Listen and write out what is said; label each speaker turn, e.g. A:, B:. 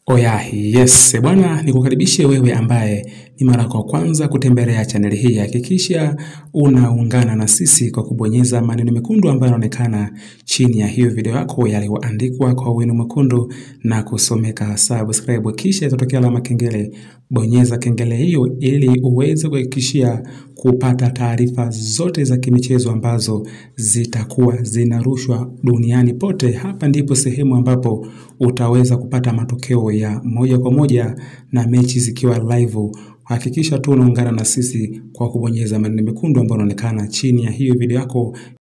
A: Oya, yes bwana, nikukaribishe wewe ambaye ni mara kwa kwanza kutembelea chaneli hii. Hakikisha unaungana na sisi kwa kubonyeza maneno mekundu ambayo yanaonekana chini ya hiyo video yako yaliyoandikwa kwa wino mwekundu na kusomeka subscribe, kisha itatokea alama kengele. Bonyeza kengele hiyo ili uweze kuhakikishia kupata taarifa zote za kimichezo ambazo zitakuwa zinarushwa duniani pote. Hapa ndipo sehemu ambapo utaweza kupata matokeo ya moja kwa moja na mechi zikiwa live. Hakikisha tu unaungana na sisi kwa kubonyeza maneno mekundu ambayo yanaonekana chini ya hiyo video yako